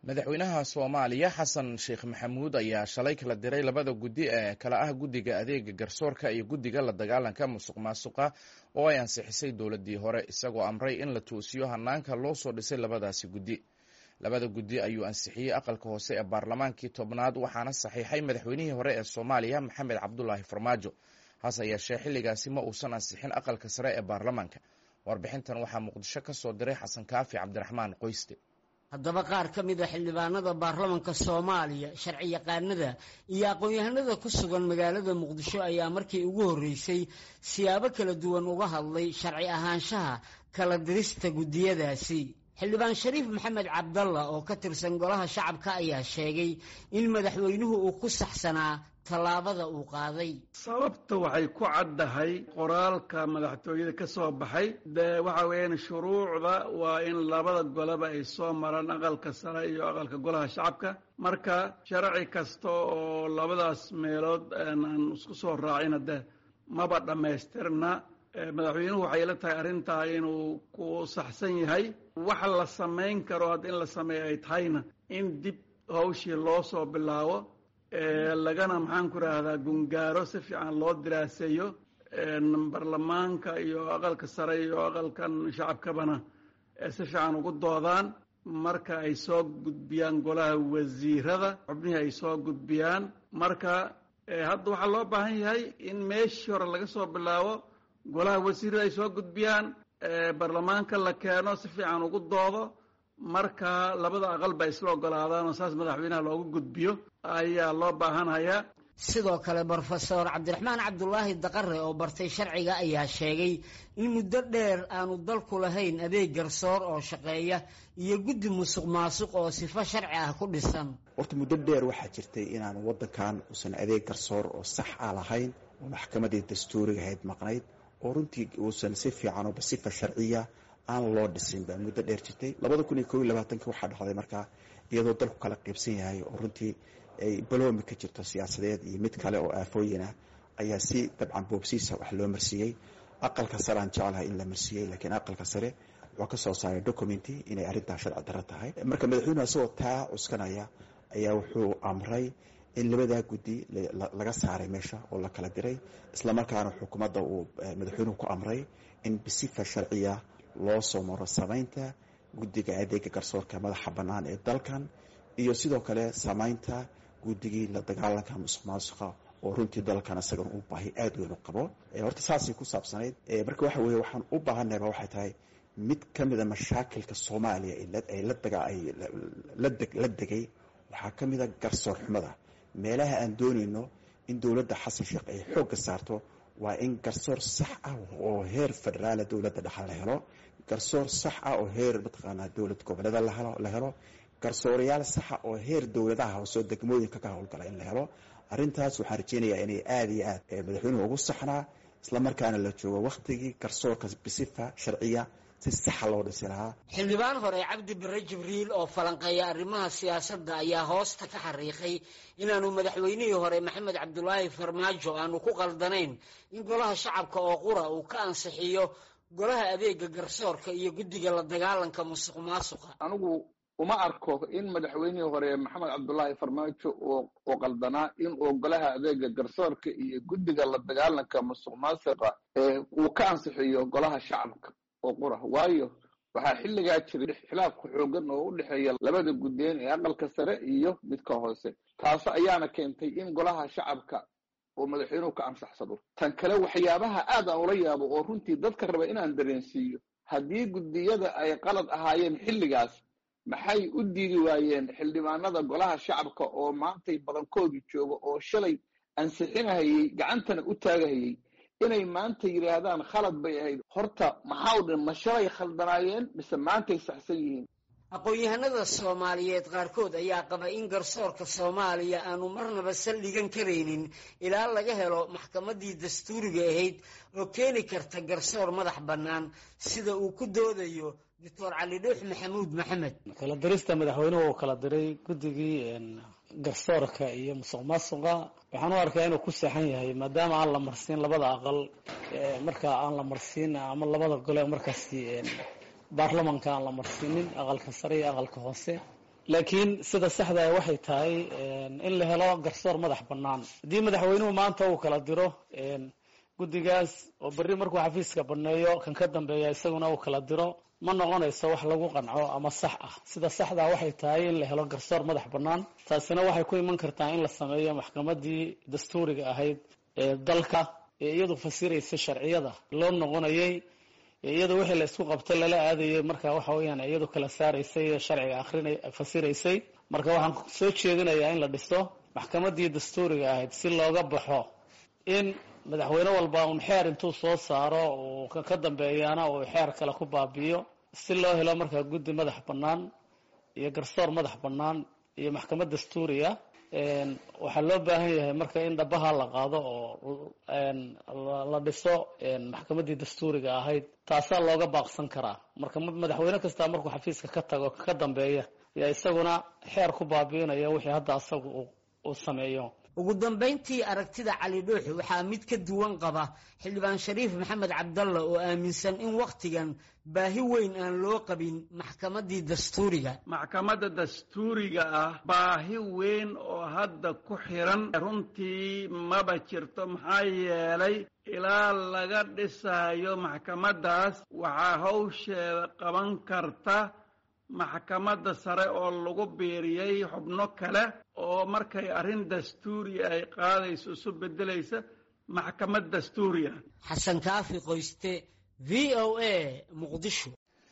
madaxweynaha soomaaliya xasan sheekh maxamuud ayaa shalay kala diray labada guddi ee kala ah guddiga adeega garsoorka iyo guddiga la dagaalanka musuq maasuqa oo ay ansixisay dowladdii hore isagoo amray in la toosiyo hanaanka loo soo dhisay labadaasi guddi labada guddi ayuu ansixiyey aqalka hoose ee baarlamaankii tobnaad waxaana saxiixay madaxweynihii hore ee soomaaliya maxamed cabdulaahi farmaajo hase yeeshee xilligaasi ma uusan ansixin aqalka sare ee baarlamaanka warbixintan waxaa muqdisho ka soo diray xasan kaafi cabdiraxmaan qoyste haddaba qaar ka mid a xildhibaanada baarlamanka soomaaliya sharci yaqaanada iyo aqoon-yahanada ku sugan magaalada muqdisho ayaa markii ugu horreysay siyaabo kala duwan uga hadlay sharci ahaanshaha kala dirista guddiyadaasi xildhibaan shariif maxamed cabdalla oo ka tirsan golaha shacabka ayaa sheegay in madaxweynuhu uu ku saxsanaa tallaabada uu qaaday sababta waxay ku caddahay qoraalka madaxtooyada ka soo baxay dee waxa weeyaan shuruucda waa in labada goleba ay soo maraan aqalka sare iyo aqalka golaha shacabka marka sharci kasta oo labadaas meelood aan isku soo raacina dee maba dhammaystirna madaxweynuhu waxay la tahay arrintaa inuu ku saxsan yahay waxa la samayn karo hadda in la sameeyo ay tahayna in dib hawshii loo soo bilaabo lagana maxaan ku rahdaa gungaaro si fiican loo diraaseeyo baarlamaanka iyo aqalka sare iyo aqalkan shacabkabana si fiican ugu doodaan marka ay soo gudbiyaan golaha wasiirada xubnihii ay soo gudbiyaan marka hadda waxaa loo baahan yahay in meeshii hore laga soo bilaabo golaha wasiirada ay soo gudbiyaan baarlamaanka la keeno si fiican ugu doodo marka labada aqal ba isla ogolaadaan oo saas madaxweynaha loogu gudbiyo ayaa loo baahanhayaa sidoo kale brofesor cabdiraxmaan cabdulaahi daqare oo bartay sharciga ayaa sheegay in muddo dheer aanu dalku lahayn adeeg garsoor oo shaqeeya iyo guddi musuq maasuq oo sifo sharci ah ku dhisan horta muddo dheer waxaa jirtay inaanu waddankan uusan adeeg garsoor oo sax a lahayn oo maxkamadii dastuuriga ahayd maqnayd oo runtii uusan si fiican oo basifa sharciya aan loo dhisin baa muddo dheer jirtay labada kun iyo kob iyo labaatanki waxaa dhacday markaa iyadoo dalku kala qaybsan yahay oo runtii ay baloomi ka jirto siyaasadeed iyo mid kale oo aafooyin ah ayaa si dabcan boobsiisa wax loo marsiiyey aqalka sare aan jeclahay in la marsiiyey laakiin aqalka sare wuxuu ka soo saaray documenti inay arrintaa sharci darro tahay marka madaxweynuhu isagoo taa cuskanaya ayaa wuxuu amray in labadaa guddi laga saaray meesha oo la kala diray islamarkaana xukuumadda uu madaxweynuhu ku amray in bisifa sharciya loo soo maro samaynta guddiga adeega garsoorka madaxa bannaan ee dalkan iyo sidoo kale samaynta guddigii la dagaalanka musuq maasuqa oo runtii dalkan isagan u baahi aada weyn u qabo horta saasay ku saabsanayd marka waxa weeye waxaan u baahanayba waxay tahay mid ka mida mashaakilka soomaaliya ay la degay waxaa ka mida garsoor xumada meelaha aan doonayno in dowladda xasan sheekh ay xoogga saarto waa in garsoor sax ah oo heer federaala dowladda dhexal la helo garsoor sax ah oo heer mataqaanaa dowlad goboleeda la helo garsoorayaal saxa oo heer dowladaha hoosoo degmooyinka ka howlgala in la helo arrintaas waxaan rajeynayaa inay aada iyo aad madaxweynuhu ugu saxnaa islamarkaana la joogo wakhtigii garsoorka bisifa sharciya si saxa loo dhisi lahaa xildhibaan hore cabdi bare jibriil oo falanqeeya arrimaha siyaasadda ayaa hoosta ka xariiqay inaanu madaxweynihii hore maxamed cabdulaahi farmaajo aanu ku qaldanayn in golaha shacabka oo qura uu ka ansixiyo golaha adeega garsoorka iyo guddiga la dagaalanka musuq maasuqa anigu uma arko in madaxweynihii hore maxamed cabdulaahi farmaajo uu qaldanaa in uu golaha adeega garsoorka iyo guddiga la dagaalanka musuq maasuqa uu ka ansixiyo golaha shacabka oo qura waayo waxaa xilligaa jiray xilaafka xoogan oo u dhexeeya labada guddeen ee aqalka sare iyo midka hoose taas ayaana keentay in golaha shacabka uu madaxweynuhu ka ansaxsado tan kale waxyaabaha aad aan ula yaabo oo runtii dadka raba inaan dareensiiyo haddii guddiyada ay qalad ahaayeen xilligaas maxay u diidi waayeen xildhibaanada golaha shacabka oo maantay badankoodu jooga oo shalay ansixinahayey gacantana u taagahayey inay maanta yidhaahdaan khalad bay ahayd horta maxaa u dhan ma shalay khaldanaayeen mise maantay saxsan yihiin aqoon-yahanada soomaaliyeed qaarkood ayaa qaba in garsoorka soomaaliya aanu marnaba saldhigan karaynin ilaa laga helo maxkamaddii dastuuriga ahayd oo keeni karta garsoor madax bannaan sida uu ku doodayo doctor cali dhuux maxamuud maxamed kala dirista madaxweynuhu uu kala diray guddigii garsoorka iyo musuq maasuqa waxaan u arkaa inuu ku seexan yahay maadaama aan la marsiin labada aqal markaa aan la marsiin ama labada gole markaasi baarlamanka aan la marsiinin aqalka sare iyo aqalka hoose laakiin sida saxdaa waxay tahay in la helo garsoor madax bannaan haddii madaxweynuhu maanta uu kala diro guddigaas oo berri markuu xafiiska banneeyo kan ka dambeeya isaguna uu kala diro ma noqonayso wax lagu qanco ama sax ah sida saxdaa waxay tahay in la helo garsoor madax bannaan taasina waxay ku iman kartaa in la sameeyo maxkamadii dastuuriga ahayd ee dalka ee iyadu fasiraysa sharciyada loo noqonayay iyadu wixii la isku qabtay lala aadayay marka waxa weeyaan iyadu kala saaraysay sharciga akrina fasiraysay marka waxaan soo jeedinayaa in la dhiso maxkamadii dastuuriga ahayd si looga baxo in madaxweyne walba un xeer intuu soo saaro uu ka dambeeyaana uu xeer kale ku baabi'iyo si loo helo markaa guddi madax bannaan iyo garsoor madax bannaan iyo maxkamad dastuuriya waxaa loo baahan yahay marka in dhabaha la qaado oo la dhiso maxkamadii dastuuriga ahayd taasaa looga baaqsan karaa marka madaxweyne kasta markuu xafiiska ka tago ka dambeeya yaa isaguna xeer ku baabi'inaya wixii hadda asagu uu sameeyo ugu dambayntii aragtida cali dhuux waxaa mid ka duwan qaba xildhibaan shariif maxamed cabdalla oo aaminsan in wakhtigan baahi weyn aan loo qabin maxkamadii dastuuriga maxkamadda dastuuriga ah baahi weyn oo hadda ku xiran runtii maba jirto maxaa yeelay ilaa laga dhisaayo maxkamaddaas waxaa hawsheeda qaban karta maxkamadda sare oo lagu biiriyey xubno kale oo markay arrin dastuuri ay qaadayso isu beddelaysa maxkamad dastuuri ah xasan kaafi qoyste v o a muqdisho